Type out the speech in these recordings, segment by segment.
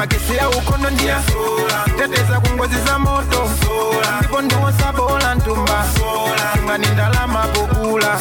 makesera ukono ndiya teteza ku ngozi za moto ndipo ndiwosabola ntumba tungani ndalama pokula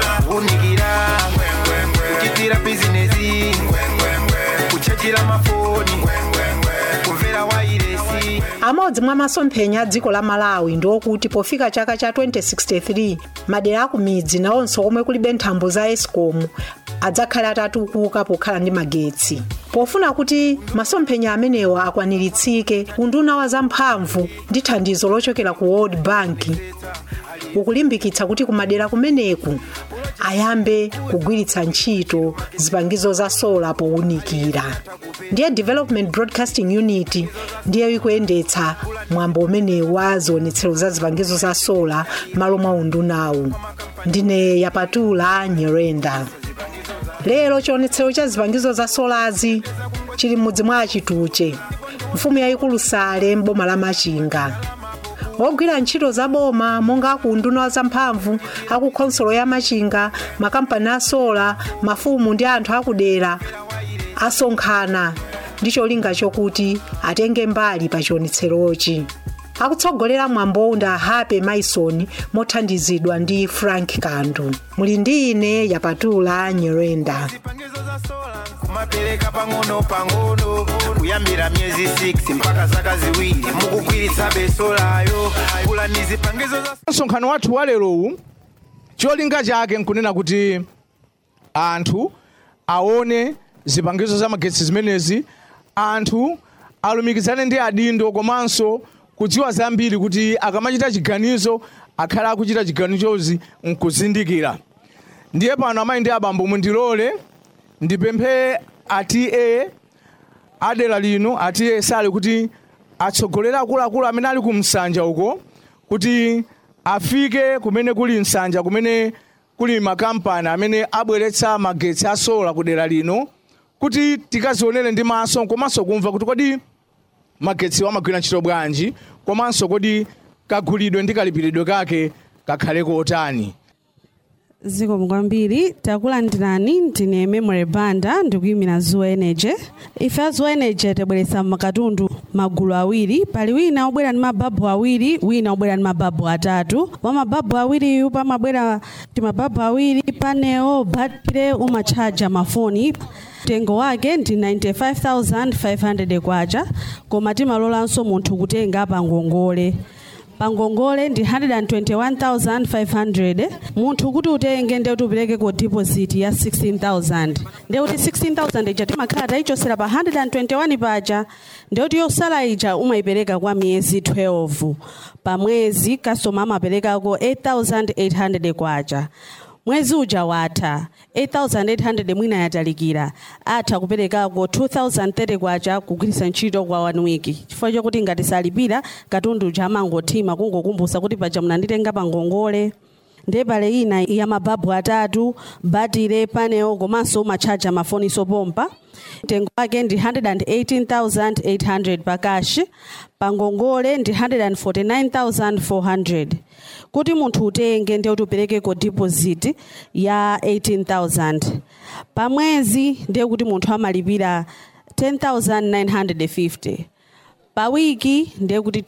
unikira kuchitira bizinesi kuchajira mafoni kumvera wairesi amodzi mwa masomphenya a dziko la malawi ndi okuti pofika chaka cha 2063 madera aku midzi nawonso omwe kulibe nthambo za escom adzakhale atatukuka pokhala ndi magetsi pofuna kuti masomphenya amenewa akwaniritsidwe unduna wa zamphamvu ndi thandizo lochokera ku world bank ukulimbikitsa kuti kumadera kumeneku ayambe kugwiritsa ntchito zipangizo za sola powunikira ndiye development broadcasting unit ndiye ikuyendetsa mwambo umenewu wa zionetsero za zipangizo za sola malo mwa undunawu ndine yapatula nyerenda lero chionetsero cha zipangizo za solazi chili m'mudzi mwa achituche mfumu yayikulu sale m'boma la machinga ogwira ntchito za boma monga aku unduna wa zamphamvu aku khonsolo ya machinga makampani a sola mafumu ndi anthu akudera asonkhana ndi cholinga chokuti atenge mbali pa chionetserochi akutsogolera mwambowu ndi ahape maison mothandizidwa ndi frank kandu muli ndi ine yapatula nyerenda zipangizo za sola kumapereka pang'ono pang'ono kuyambira miyezi 6 mpaka zaka ziwiri mukugwiritsa besolayo kula ni zipangizo za msonkhano wathu wa lerowu cholinga chake nkunena kuti anthu aone zipangizo za magetsi zimenezi anthu alumikizane ndi adindo komanso kudziwa zambiri kuti akamachita chiganizo akhale akuchita chiganizozi nkuzindikira ndiye pano amayi ndi abambo mundilole ndipemphe atiye adera lino atiye sali kuti atsogolere akuluakulu amene ali ku msanja uko kuti afike kumene kuli msanja kumene kuli makampani amene abweretsa magetsi a sola ku dera lino kuti tikazionere ndi maso komanso kumva kuti kodi magetsi amagwira ntchito bwanji komanso kodi kagulidwe ndi kalipiridwe kake kakhale kotani zikomo kwambiri takulandirani ndine memory banda ndikuyimira zuwa energy ife a zuwa energy tibweretsa makatundu magulu awiri pali wina obwera ndi mababu awiri wina obwera ndi mababu atatu wa mababu awiriyu pamabwera ndi mababu awiri paneo batire umatchaja mafoni mtengo wake ndi 95500 kwacha koma timalolanso munthu kutenga pangongole pangongole ndi 121500 munthu kuti utenge ndiye kuti upereke ku deposit ya 16000 ndiye kuti 16000 ija timakhala tayichosera pa 121 paja ndiye kuti yosala ija umayipereka kwa miyezi 12 pa mwezi kasoma amaperekako 8800 kwacha mwezi uja watha 8800 mwina yatalikira atha kuperekako 2030 kwacha kugwiritsa ntchito kwa one week chifukwa chokuti ngati salipira katundu uja amangothima kungokumbusa kuti paja munanditenga pangongole ndiye pale ina ya mababu atatu batire paneo komanso umatchaja mafoni sopompa mtengo wake ndi 118800 pakashi pangongole ndi 149400 kuti munthu utenge ndiye kuti upereke ko deposit ya 18000 pa mwezi ndiye kuti munthu amalipira 10950 pa wiki ndiye kuti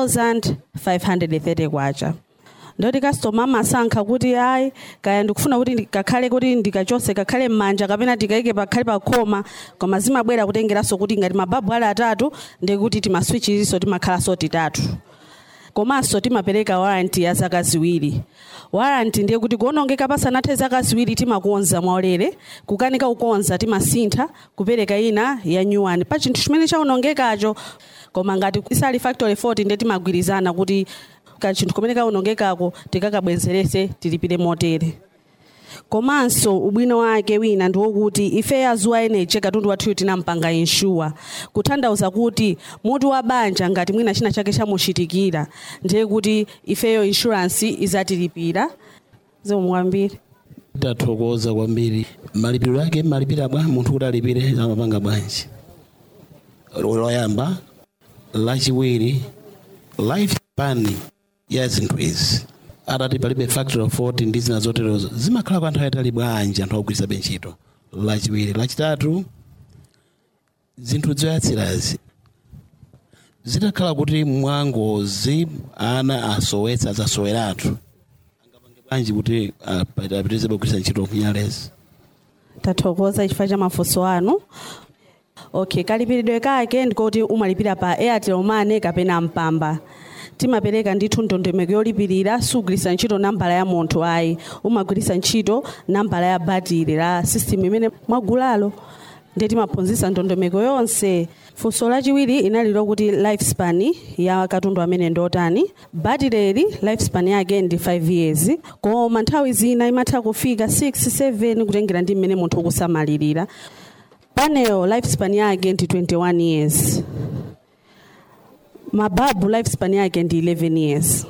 2530 kwacha ndoti customer amasankha kuti ayi kaya ndikufuna kuti kakhale kuti ndikachose kakhale m'manja kapena tikayike pakhale pakhoma koma zimabwera kutengeranso kuti ngati mababu ali atatu ndiye kuti timaswichirinso timakhalanso titatu komanso timapereka waranti ya zaka ziwiri waranti ndiye kuti kuonongeka pasanathe zaka ziwiri timakonza mwaulere kukanika kukonza timasintha kupereka ina ya new one pa chinthu chimene chaonongekacho koma ngati isali factory 40 ndiye timagwirizana kuti ka chinthu kumene kaonongekako tikakabwezerese tilipire motere komanso ubwino wake wina ndi wokuti ife ya zuwa energy katundu wathuyu tinampanga inshuwa kutanthauza kuti mutu wa banja ngati mwina china chake chamuchitikira ndiye kuti ifeyo insurance izatilipira zikomo kwambiri tathokoza kwambiri malipiro ake malipira bwa munthu kuti alipire amapanga bwanji loyamba lachiwiri life plan ya zinthu izi atati palibe factory of 40 ndi zina zoterezo zimakhala kwa nthawi yatali bwanji anthu akugwiritsa ntchito lachiwiri lachitatu zinthu zoyatsirazi zitakhala kuti mwangozi ana asowetsa azasoweratu angapange bwanji kuti apitirize kugwiritsa ntchito kunyalezi tathokoza chifukwa cha mafunso anu okay kalipiridwe kake ndikoti umalipira pa airtel money kapena mpamba timapereka ndithu ndondomeko yolipirira sugwiritsa ntchito nambala ya munthu ayi umagwiritsa ntchito nambala ya batiri la system imene mwagulalo ndiye timaphunzitsa ndondomeko yonse funso lachiwiri inali lokuti lifespan ya katundu amene ndotani batireli lifespan yake ndi 5 years koma nthawi zina imatha kufika 6 7 kutengera ndi mmene munthu ukusamalirira panel lifespan yake ndi 21 years mababu lifespan yake ndi 11 years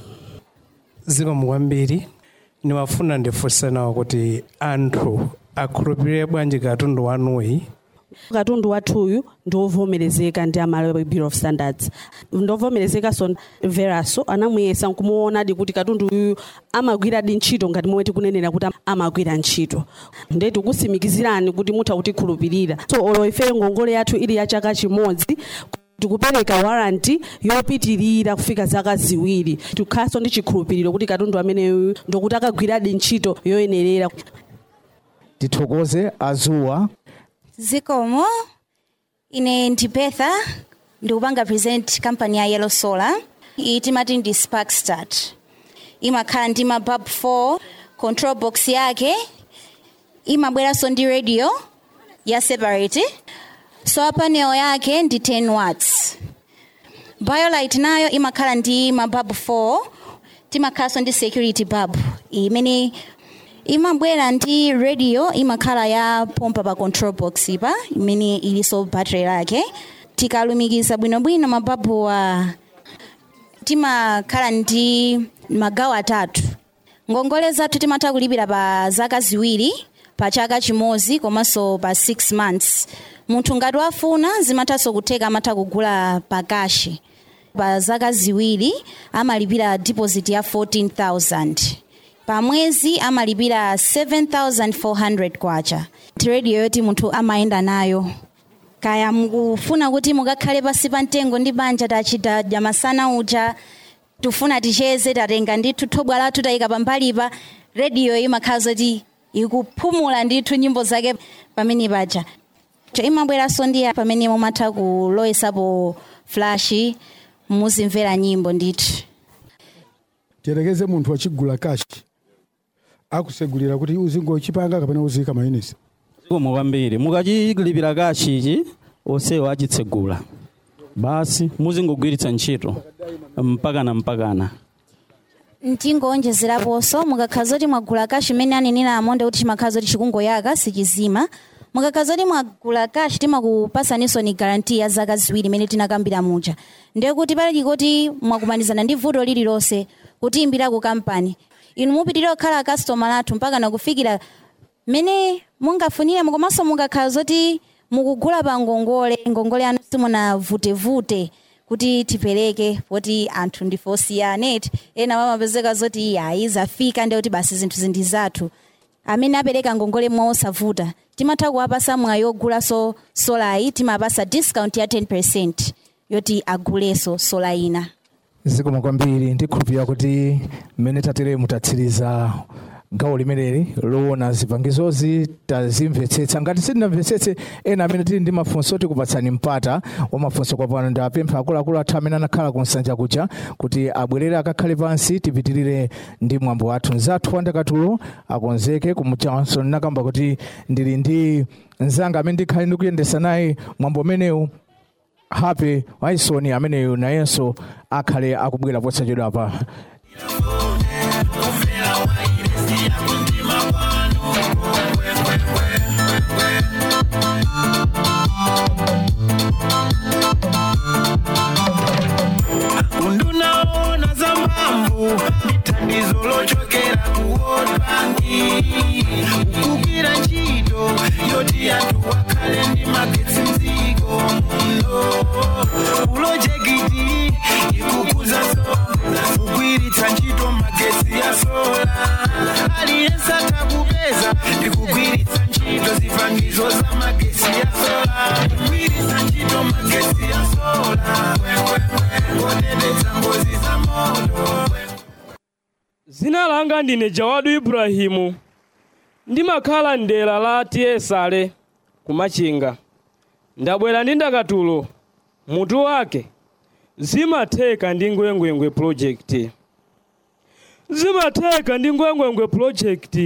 zikomo kwambiri niwafuna ndifunse nawo kuti anthu akhulupirire bwanji katundu wanuyi katundu wathuyu ndiovomerezeka ndi amalawi bureau of standards ndovomerezekanso veraso anamuyesa nkumuonadi kuti katundu uyu amagwiradi ntchito ngati momwe tikunenera kuti amagwira ntchito nde tikusimikizirani kuti mutha kutikhulupirira so olo ife ngongole yathu ili ya chaka chimodzi tikupereka waranti yopitirira kufika zaka ziwiri tikhalanso ndi chikhulupiriro kuti katundu ameneyu ndokuti akagwiradi ntchito yoyenerera tithokoze azuwa zikomo ine ndipetha ndikupanga present company ya yellow solar iyi timati ndi spark start imakhala ndi mabulb 4 control box yake imabweranso ndi radio ya separate solar panel yake ndi 10 watts biolight nayo imakhala ndi mabulb 4 timakhalanso ndi security bulb imene imabwera ndi radio imakhala ya pompa pa control box pa imene iliso battery lake tikalumikiza bwinobwino mababuwa timakhala ndi magawo atatu ngongole zathu timatha kulipira pa zaka ziwiri pa chaka chimodzi komanso pa 6 months munthu ngati wafuna zimathanso kutheka amatha kugula pakashi pa zaka ziwiri amalipira deposit ya 14000 pa mwezi amalipira 7400 kwacha radio yoti munthu amayenda nayo kaya mukufuna kuti mukakhale pasi pa mtengo ndi banja tachita jamasana uja tufuna ticheze tatenga ndithu thobwa lathu tayika pambalipa radio imakhala zoti ikuphumula ndithu nyimbo zake pamene paja imabweranso ndi pamene mumatha kuloyesapo flash muzimvera nyimbo ndithu tiyerekeze munthu wachigula kashi akusegulira kuti uzingochipanga kapena uziyika mayinisi zikomo kwambiri mukachilipira kachichi onsewo achitsegula basi muzingogwiritsa ntchito mpakana mpakana ntingowonjezeraponso mukakhala zoti mwagula kashi imene anenera amonde kuti chimakhala zoti chikungoyaka sichizima mukakhala zoti mwagula kashi timakupasaninso ni garanti ya zaka ziwiri imene tinakambira muja ndiye kuti pali chikoti mwakumanizana ndi vuto lililonse kutiyimbira ku kampani inu mupitirira kukhala customer lathu mpaka nakufikira mene mungafunire komanso mukakhala zoti mukugula pa ngongole ngongole anu simunavutevute kuti tipereke poti anthu ndife osiyana ena amapezeka zoti ayi zafika ndiye kuti basi zinthu zindi zathu amene apereka ngongole mwa osavuta timatha kuwapasa mwayi yogulanso solayi timapasa discount ya 10 yoti agulenso sola ina zikomo kwambiri ndikhulupirira kuti mmene tatere mutatsiriza gawo limeneli loona zipangizozi tazimvetsetsa ngati sitinamvetsetse ena amene tili ndi mafunso tikupatsani mpata wa mafunso kwa pano ndapempha akuluakulu athu amene anakhala ku nsanja kuja kuti abwerere akakhale pansi tipitirire ndi mwambo wathu mzathu wandakatulo akonzeke kumuchawanso nakamba kuti ndili ndi mzanga amene ndikhale ndikuyendesa naye mwambo umenewu happy waisoni ameneyo nayenso akhale akubwera posachedwa pa undunaona za mphamvu mithandizo lochokera ku World Bank kugwira ntchito yoti anthu akhale ndi magetsi mdziko muno pulojekiti ikukuza so kugwiritsa ntchito langa ndine jawadu ibrahimu ndimakhala mdera la tiyesale kumachinga ndabwera ndi ndakatulo mutu wake zimatheka ndi ngwengwengwe project zimatheka ndi ngwengwengwe project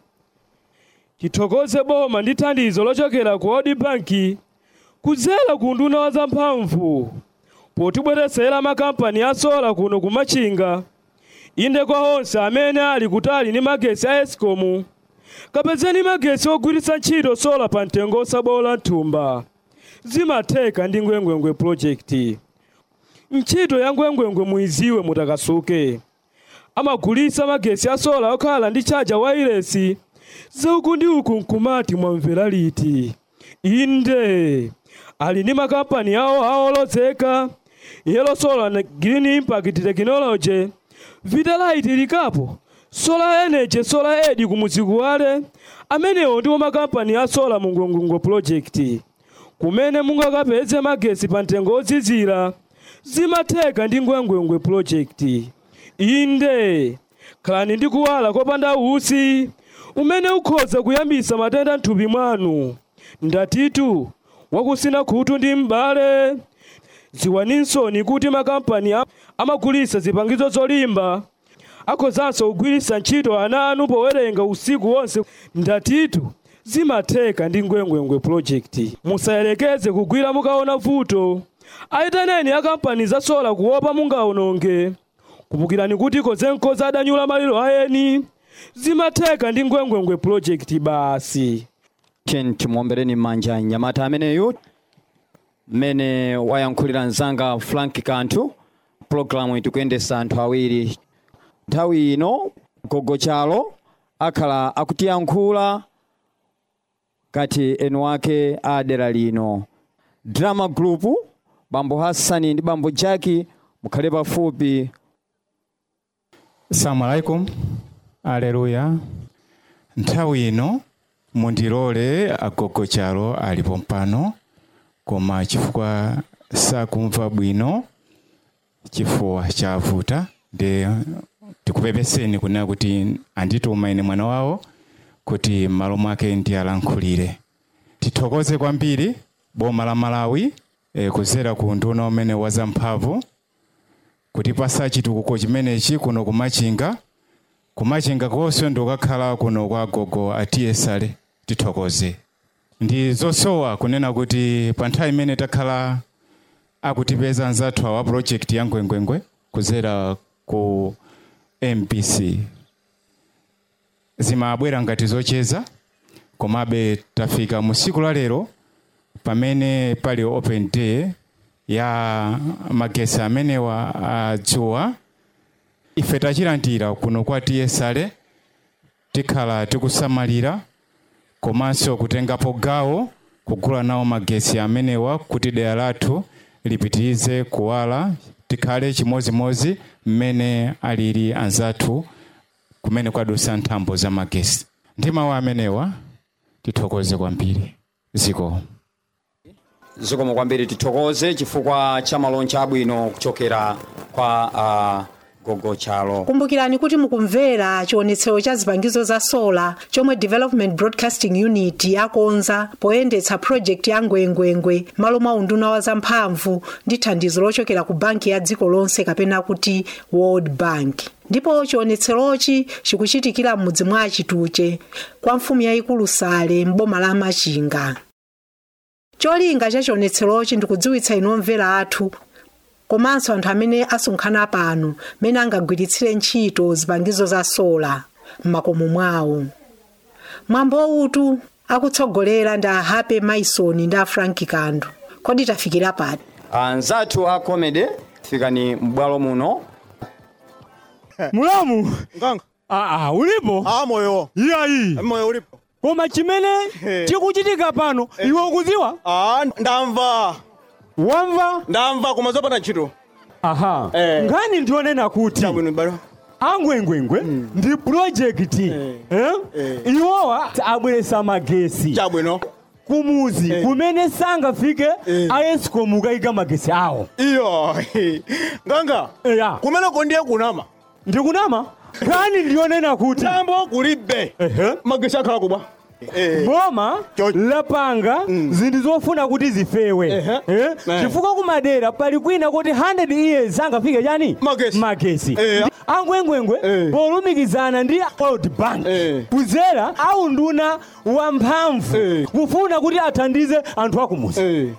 tithokoze boma ndi thandizo lochokera ku world bank kudzera ku nduna wa zamphamvu potibweresera makampani a sola kuno kumachinga inde kwa onse amene ali kutali ndi magesi a escom kapezeni magesi ogwiritsa ntchito sola pa mtengo osabola mthumba zimatheka ndi ngwengwengwe project ntchito ya ngwengwengwe muiziwe mutakasuke amagulitsa magesi a sola okhala ndi chaja wailesi zauku ndi uku nkumati mwamvera liti inde ali ndi makampani awo aolozeka yellow solar na green impact technology vitalite likapo solar energy solar ed kumuzikuwale amenewo ndiwo makampani a solar mu ngwengwengwe project kumene mungakapeze magesi pa mtengo odzizira zimatheka ndi ngwengwengwe project inde khalani ndi kuwala kopanda usi umene ukhoza kuyambisa matenda mthupi mwanu ndatitu wakusina khutu ndi m'bale ziwaninsoni kuti makampani am- amagulitsa zipangizo zolimba akhozanso kugwiritsa ntchito ana anu powerenga usiku wonse ndatitu zimatheka ndi ngwengwengwe project musayelekeze kugwira mukaona vuto ayitaneni akampani za sola kuopa mungaononge kumbukirani kuti kozenkoza adanyula maliro ayeni zimatheka ndi ngwengwengwe project basi chen timuombereni m'manja mnyamata ameneyu mmene wayankhulira mzanga frank kanthu pulogalamu itikuyendesa anthu awiri nthawi ino gogo chalo akhala akutiyankhula kati enu wake a dera lino drama group bambo hassani ndi bambo jaki mukhale pafupi salamu alaikum aleluya nthawi ino mundilole agogo chalo alipo mpano koma chifukwa sakumva bwino chifuwa chavuta ndi tikupepeseni kunena kuti andituma ine mwana wawo kuti m'malo mwake ndiyalankhulire tithokoze kwambiri boma la malawi e, kudzera ku nduna umene wazamphamvu kutipasa chitukuko chimenechi kuno kumachinga kumachinga konse ndikukakhala kuno kwa gogo atiyesale tithokoze ndi zosowa kunena kuti pa nthawi imene takhala akutipeza anzathu awa project ya ngwengwengwe kudzera ku mpc zimabwera ngati zocheza komabe tafika mu tsiku la lero pamene pali open day ya magesi amenewa adzuwa ife tachilandira kuno kwa tiyesale tikhala tikusamalira komanso kutengapo gawo kugula nawo magesi amenewa kuti dera lathu lipitirize kuwala tikhale chimozimozi mmene alili anzathu kumene kwadusa nthambo za magesi ndi mawu amenewa tithokoze kwambiri ziko zikomo kwambiri tithokoze chifukwa cha malonje abwino kuchokera kwa uh, gogo chalo kumbukirani kuti mukumvera chionetsero cha zipangizo za sola chomwe development broadcasting unit yakonza poyendetsa project ya ngwengwengwe malo mwa unduna wa zamphamvu ndi thandizo lochokera ku banki ya dziko lonse kapena kuti world bank ndipo chionetserochi chikuchitikira m'mudzi mwa achituche kwa mfumu yayikulu sale m'boma la machinga cholinga cha chionetserochi ndikudziwitsa inu omvera athu komanso anthu amene asonkhana pano mene angagwiritsire ntchito zipangizo za sola m'makomo mwawo mwambo utu akutsogolera ndi a hape maison ndi a frank kandu kodi tafikira pati anzathu a comedy fikani m'bwalo muno mulamu nganga aa ulipo a moyo iyayi moyo ulipo koma chimene chikuchitika pano iwe ukudziwa a ndamva wamva ndamva koma zopanda ntchito aha nkhani ndionena kuti angwengwengwe ndi projekti eh? iwowa abweresa magesi chabwino kumuzi kumene sangafike aescom kayika magesi awo iyo nganga eya kumeneko ndiye kunama ndikunama nkhani ndiyonena kuti tambo kulibe magesi akhala kubwa boma lapanga zinthu zofuna kuti zifewe Eh? chifukwa kumadera pali kwina kuti 100 years angafike chani magesi angwengwengwe polumikizana ndi world bank kuzera au nduna wamphamvu kufuna kuti athandize anthu akumuzi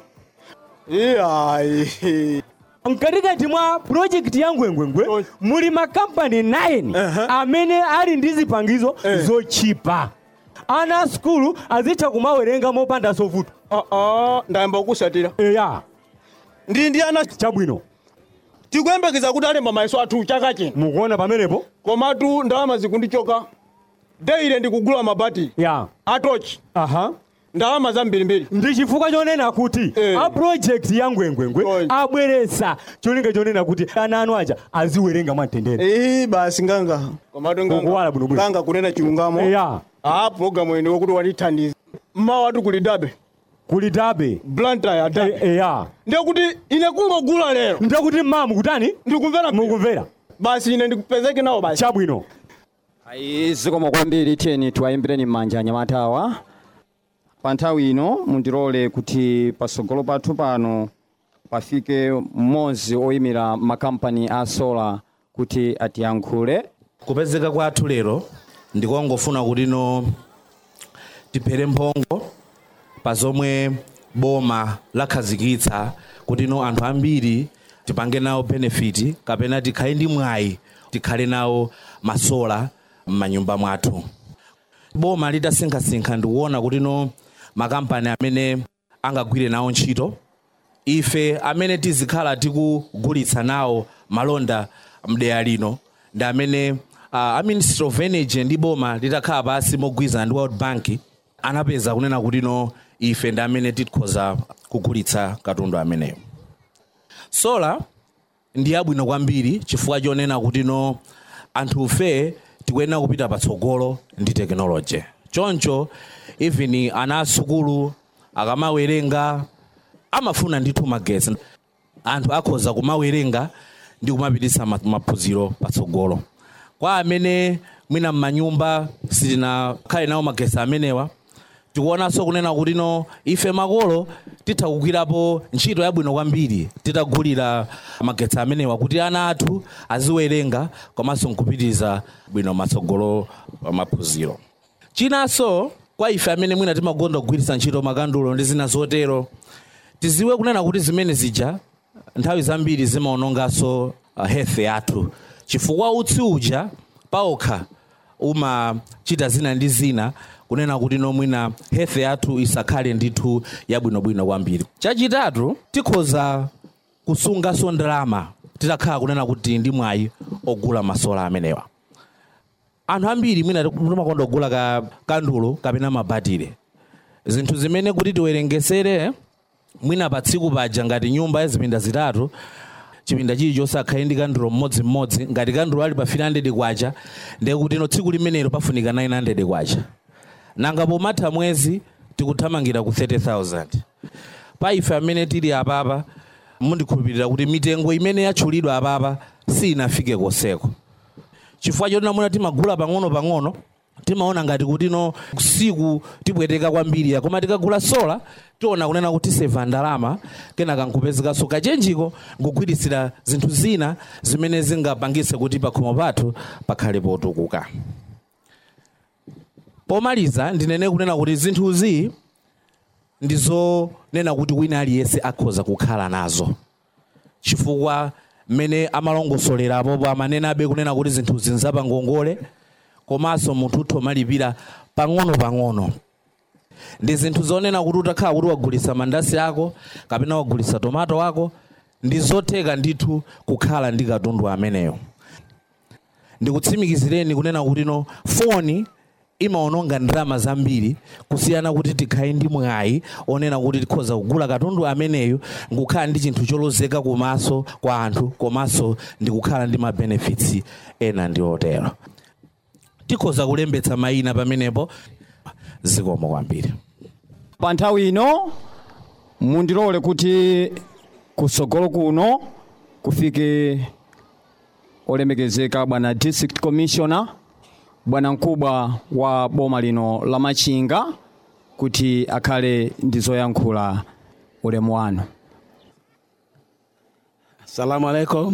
iyayi mkatikati mwa projekti ya ngwengwengwe muli makampani 9 amene ali ndi zipangizo zochipa ana a skulu azitha kumawerenga mopanda sovuto ndayamba kukusatira eya ndi ndi ana chabwino tikuyembekeza kuti alemba mayeso athu chaka chino mukuona pamenepo komatu ndalama zikundichoka deile ndikugula mabati ya atochi aha ndalama zambirimbiri ndi chifukwa chonena kuti a project ya ngwengwengwe abweresa cholinga chonena kuti ana anu aja aziwerenga mwamtendere Eh basi nganga komatu Ukuwala bwino bwino. nganga kunena chilungamo ya ah programu ene wokuti watithandiza mmawa watu kuli dabe kuli dabe blanta ya dabe eya ndiye kuti ine kungogula lero ndiye kuti mmamu kutani ndikumvera mukumvera basi ine ndikupezeke nawo basi chabwino ayi zikomo kwambiri tiyeni tiwayimbireni m'manja anyamatawa pa nthawi ino mundilole kuti patsogolo pathu pano pafike mmodzi oyimira makampani a sola kuti atiyankhule kupezeka kwathu lero ndikongofuna kuti no tiphere mphongo pa zomwe boma lakhazikitsa kuti no anthu ambiri tipange nawo benefiti kapena tikhale ndi mwayi tikhale nawo masola m'manyumba mwathu boma litasinkhasinkha ndikuona kuti no makampani amene angagwire nawo ntchito ife amene tizikhala tikugulitsa nawo malonda mdeya lino ndi amene uh, a ministry of energy ndi boma litakhala pasi mogwirizana ndi world bank anapeza kunena kuti no ife ndi amene tikhoza kugulitsa katundu ameneyo sola ndi yabwino kwambiri chifukwa chonena kuti no anthufe tikuyenera kupita patsogolo ndi tekinoloji choncho even ana asukulu akamawerenga amafuna ndithu magetsi anthu akhoza kumawerenga ndi kumapititsa ma- maphunziro patsogolo kwa amene mwina m'manyumba sitinakhale nawo magetsi amenewa tikuonanso kunena kuti no ife makolo titha kugwirapo ntchito yabwino kwambiri titagulira magetsi amenewa kuti ana athu aziwerenga komanso nkupitiriza bwino matsogolo maphunziro chinanso kwa ife amene mwina timakonda kugwiritsa ntchito makandulo ndi zina zotero tiziwe kunena kuti zimene zija nthawi zambiri zimaononganso uh, health yathu chifukwa utsi uja paokha umachita zina ndi zina kunena kuti no mwina health yathu isakhale ndithu yabwinobwino kwambiri chachitatu tikhoza kusunganso ndalama titakhala kunena kuti ndi mwayi ogula masola amenewa anthu ambiri mwina timakonda kugula ka kandulo kapena mabatire zinthu zimene kuti tiwerengesere mwina pa tsiku paja ngati nyumba yazipinda zitatu chipinda chilichonse akhale ndi kandulo mmodzimmodzi ngati kandulo ali pa 300 kwacha ndiye kuti no tsiku limenelo pafunika 900 kwacha nanga pomatha mwezi tikuthamangira ku 30000 pa ife amene tili apapa mundikhulupirira kuti mitengo imene yatchulidwa apapa sinafike koseko chifukwa choti namuna timagula pang'ono-pang'ono timaona ngati kuti no siku tipweteka kwambiri koma tikagula sola tiona kunena kuti seva ndalama kenaka nkupezekanso kachenjiko nkugwiritsira zinthu zina zimene zingapangitse kuti pakhomo pathu pakhale potukuka pomaliza ndinene kunena kuti zinthuzi ndizonena kuti wina aliyense akhoza kukhala nazo chifukwa mmene amalongosolerapo amanenabe kunena kuti zinthuzi nzapangongole komanso munthu utho malipira pang'ono-pang'ono ndi zinthu zonena kuti utakhala kuti wagulitsa mandasi ako kapena wagulitsa tomato wako ndi zotheka ndithu kukhala ndi katundu ameneyo ndikutsimikizireni kunena kuti no foni imaononga ndalama zambiri kusiyana kuti tikhale ndi mwayi onena kuti tikhoza kugula katundu ameneyo nkukhala ndi chinthu cholozeka kumaso kwa anthu komanso ndikukhala ndi mabenefits ena ndi otero tikhoza kulembetsa mayina pamenepo zikomo kwambiri pa nthawi ino mundilole kuti kutsogolo kuno kufike olemekezeka bwana district commissioner bwana mkubwa wa boma lino la machinga kuti akhale ndi zoyankhula ulemu wanu Salamu alaikum.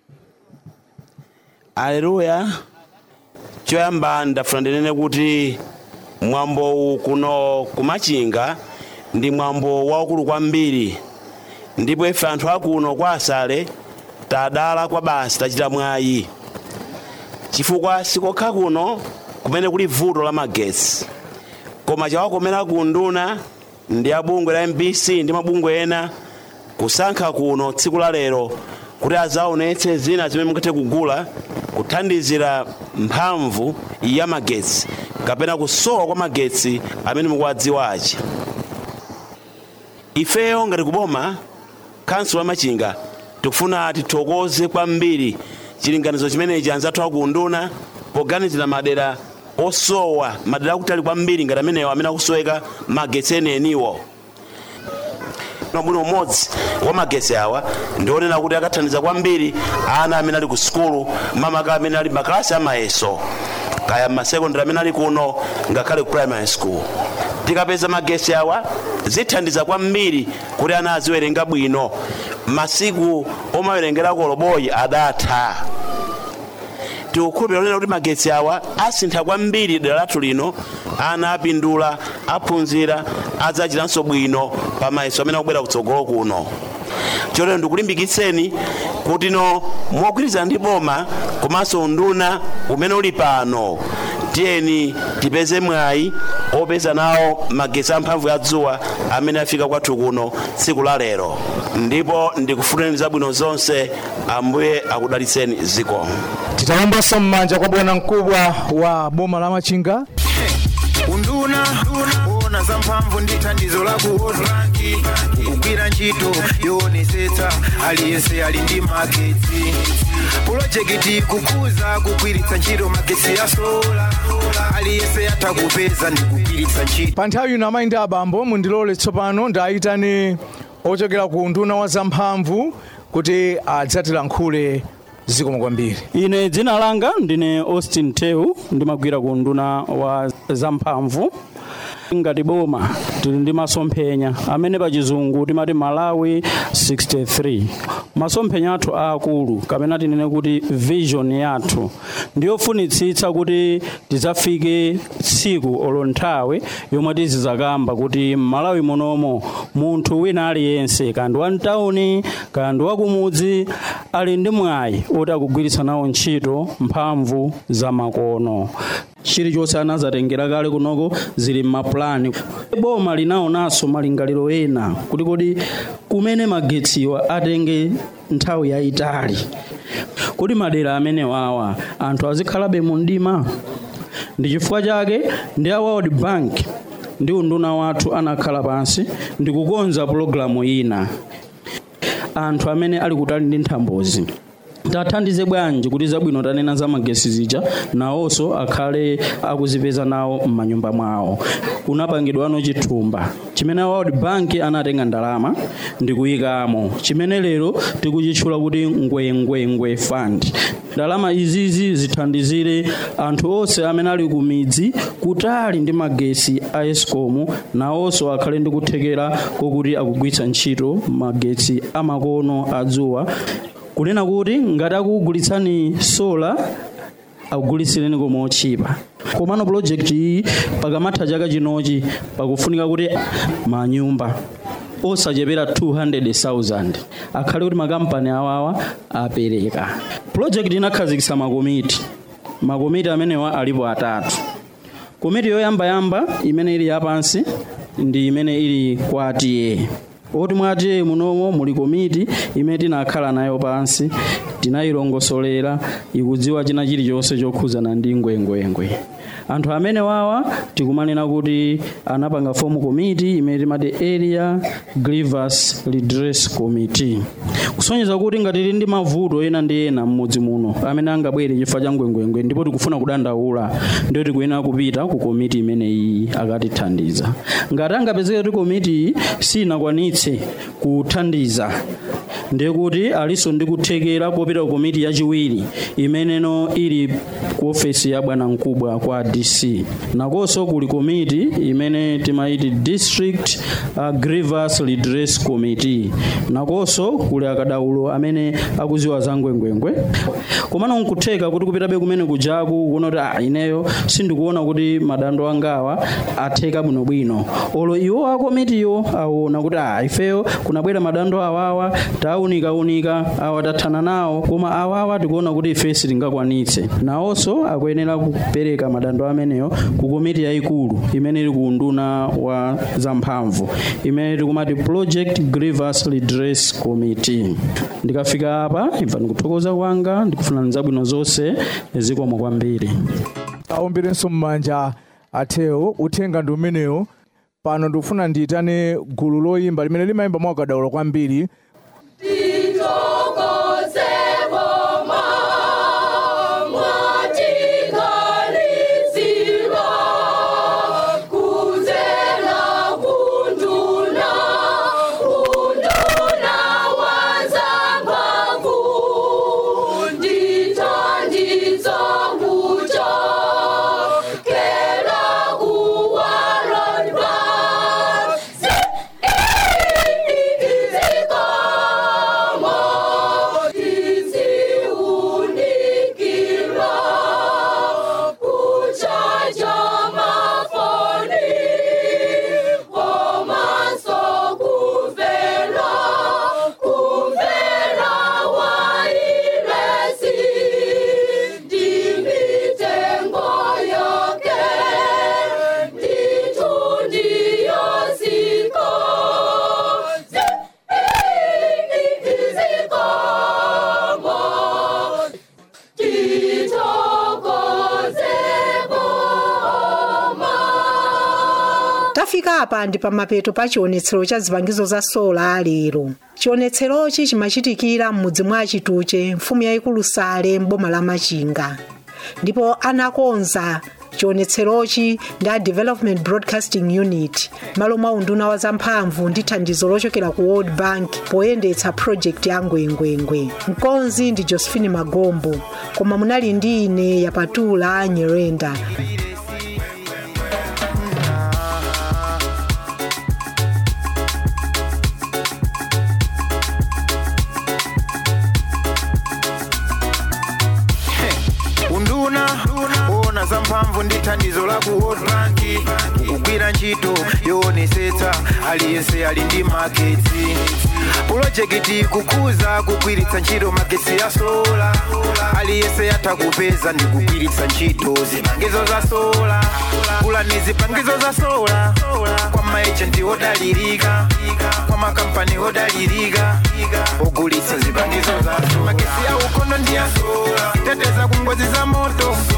Aleluya. Choyamba ndafuna ndinene kuti mwambo uwu kuno kumachinga ndi mwambo waukulu kwambiri ndipo ife anthu akuno kwa asale tadala kwa basi tachita mwayi chifukwa sikokha kuno kumene kuli vuto la magetsi koma chawakomera ku nduna ndi abungwe la mbc ndi mabungwe ena kusankha kuno tsiku la lero kuti azaonetse zina zimene mungathe kugula kuthandizira mphamvu ya magetsi kapena kusowa kwa magetsi amene mukuwadziwachi ifeyo ngati kuboma kansulo la machinga tikufuna tithokoze kwambiri chilinganizo chimenechi anzathu akunduna poganizira madera osowa madera akutali kwambiri ngati amenewo amene akusoweka magetsi enieniwo mwino umodzi wa magetsi awa ndionena kuti akathandiza kwambiri ana amene ali ku sukulu mamaka amene ali makalasi amayeso kaya masekondari amene ali kuno ngakhale ku primary school tikapeza magetsi awa zithandiza kwambiri kuti ana aziwerenga bwino masiku omawerengerako loboyi adatha tikukhulupirira kunena kuti magetsi awa asintha kwambiri dera lathu lino ana apindula aphunzira adzachitanso bwino pamayeso amene akubwera kutsogolo kuno chotero ndikulimbikitseni kuti no mogwirizana ndi boma komanso nduna umene uli pano tiyeni tipeze mwayi opeza nawo magetsi amphamvu ya dzuwa amene afika kwathu kuno tsiku la lero ndipo ndikufunirani zabwino zonse ambuye akudalitseni ziko titawombanso m'manja kwa bwana mkubwa wa boma la machinga unduna ona za mphamvu ndi thandizo la kuotranki kugwira ntchito yoonetsetsa aliyense ali ndi magetsi pulojekiti kukuza kugwiritsa ntchito magetsi ya sola aliyense atha kupeza ndi kugwiritsa ntchito pa nthawi ino amayi ndi abambo mundilole tsopano ndayitane ochokera ku unduna wa zamphamvu kuti adzatilankhule zikomo kwambiri ine dzina langa ndine austin tew ndimagwira ku unduna wa zamphamvu ngati boma tili ndi masomphenya amene pa chizungu timati malawi 63 masomphenya athu aakulu kapena tinene kuti vision yathu ndiyofunitsitsa kuti tidzafike tsiku olo nthawi yomwe tizizakamba kuti m'malawi munomo munthu wina aliyense kandi wa mtawuni kandi wakumudzi ali ndi mwayi oti akugwiritsa nawo ntchito mphamvu za makono chilichonse anazatengera kale kunoko zili m'mapulani boma linaonanso malingaliro ena kuti kodi kumene magetsiwa atenge nthawi yayitali kuti madera amenewawa anthu azikhalabe mu mdima ndi chifukwa chake ndi a world bank ndi unduna wathu anakhala pansi ndi kukonza pulogalamu ina anthu amene ali kutali ndi nthambozi tathandize bwanji kuti zabwino tanena za magesi zija nawonso akhale akuzipeza nawo m'manyumba mwawo kunapangidwano chithumba chimene world bank anatenga ndalama ndi kuyikamo chimene lero tikuchitchula kuti ngwengwengwe fund ndalama izizi zithandizire anthu onse amene ali ku midzi kutali ndi magesi a escom nawonso akhale ndi kuthekera kokuti akugwiritsa ntchito magetsi amakono adzuwa kunena kuti ngati akugulitsani sola akugulitsireni koma otchipa komano project iyi pakamatha chaka chinochi pakufunika kuti manyumba osachepera 200,000 akhale kuti makampani awawa apereka project inakhazikitsa makomiti makomiti amenewa alipo atatu komiti yoyambayamba imene ili yapansi ndi imene ili kwa atiye oti mwati munomo muli komiti imene tinakhala nayo pansi tinayilongosolera ikudziwa china chilichonse chokhuzana ndi ngwengwengwe anthu amene wawa tikumanena kuti anapanga fomu komiti imene timati area grievance redress committee kusonyeza kuti ngati tili ndi mavuto ena ndi ena mmudzi muno amene angabwere chifukwa cha ngwengwengwe ndipo tikufuna kudandaula ndiyo tikuyenera kupita ku komiti imene iyi akatithandiza ngati angapezeke kuti komiti iyi sinakwanitse kuthandiza ndiye kuti aliso ndi kuthekera kopita ku komiti yachiwiri imeneno ili ku ofesi ya bwana mkubwa kwa dc nakonso kuli komiti imene timaiti district uh, grievance redress committee nakonso kuli akadaulo amene akuziwa za ngwengwengwe komano nkutheka kuti kupitabe kumene kujaku kuona kuti ah, ineyo sindikuona kuti madando angawa atheka bwinobwino olo iwo akomitiyo aona kuti ah, ifeyo kunabwera madando awawa taunika우nika awa tathana nawo koma awawa tikuona kuti ife sitingakwanitse nawonso akuyenera kupereka madando ameneyo ku komiti yayikulu imene ili ku unduna wa zamphamvu imene tikumati project grievance redress committee ndikafika apa imva ndikuthokoza kwanga ndikufuna zabwino zonse zikomo kwambiri aomberenso m'manja athewo uthenga ndi umenewo pano ndikufuna ndiyitane gulu loyimba limene limayimba mwakadaulo kwambiri tafika apa ndi pamapeto pa chionetsero cha zipangizo za sola lero chionetserochi chimachitikira m'mudzi mwa chituche mfumu yayikulu sale m'boma la machinga ndipo anakonza chionetserochi ndi a development broadcasting unit malo mwa unduna wa zamphamvu ndi thandizo lochokera ku world bank poyendetsa project ya ngwengwengwe mkonzi ndi josephine magombo koma munali ndi ine yapatula nyerenda unduna ona zamphamvu ndi thandizo la ku world bank kugwira ntchito yoonesetsa aliyense ali ndi magetsi pulojekiti kukuza kugwiritsa ntchito magetsi ya sola aliyense yatha kupeza ndi kugwiritsa ntchito zipangizo za sola kulani zipangizo za sola kwa maejenti odalirika kwa makampani odalirika ogulitsa zipangizo za sola magetsi ya ukono ndi ya sola teteza ku ngozi za moto